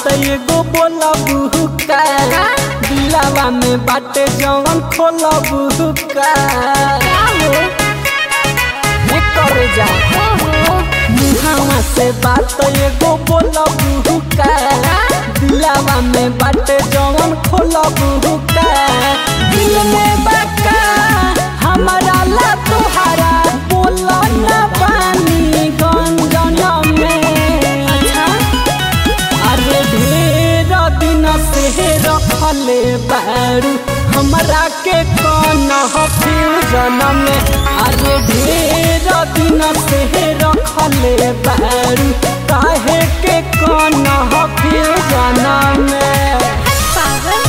बात एगो बोलबू का दिलावा में बाटे जवन खोलबू का ये कर जा मुहावा से बात एगो बोलबू का दिलावा में बाटे जवन खोलबू का दिल में बाका हमारा ला तुहारा बोला ना पानी गंजन में अरे ढेर दिन से रखले बारू हमरा के कौन फ्यूजन में अरे ढेर दिन से रखले बारू काहे के कौन फ्यूजन में पागल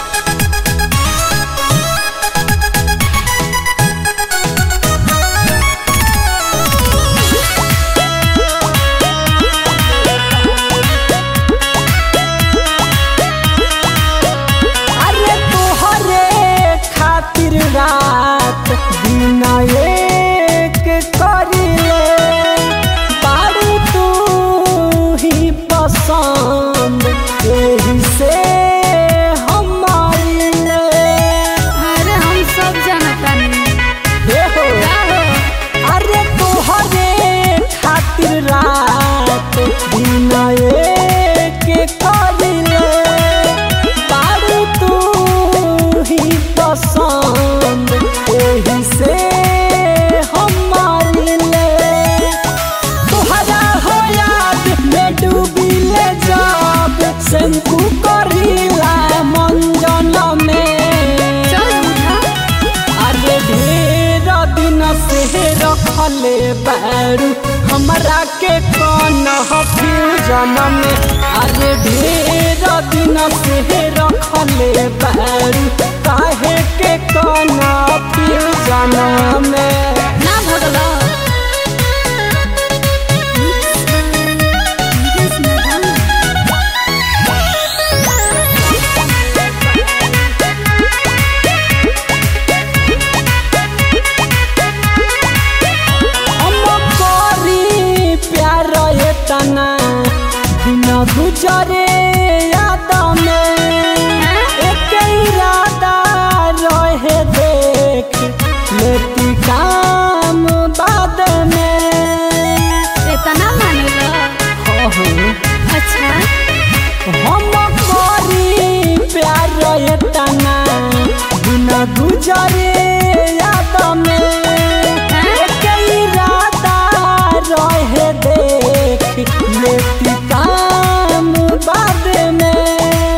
अरे तोहरे खातिर रात दिन एक करिले पारू तू ही पसंद एही से हमारी ले अरे हम सब जानता नहीं हे हो अरे तोहरे खातिर रात दिन एक करिले पारू तू ही पसंद एही से हमारी ले तोहरा हो याद में डूबिले जब शंकु करिला मंजन में चल उठा अरे ढेर दिन से रखले बारू हमरा के कौन फ्यूजन में अरे ढेर दिन से रखले बारू काहे के कौन फ्यूजन में ना भगला हम करी प्यार एतना दिन गुजरे याद में एक इरादा रहे देख लेती काम बाद में इतना मानेला हो हो अच्छा हम करी प्यार एतना दिन गुजरे याद में एक इरादा रहे देख लेती काम बाद में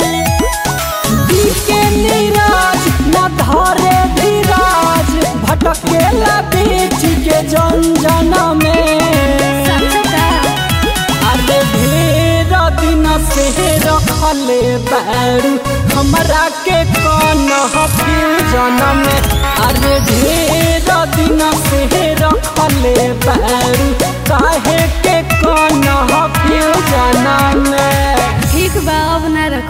दिखे नीरज न धरे धीरज भटकेला बीच के जंजन में समझता अरे ढेर दिन से रखले बारू हमरा के कौन फ्यूजन में अरे ढेर दिन से रखले बारू काहे के कौन फ्यूजन में ठीक बा अब ना रख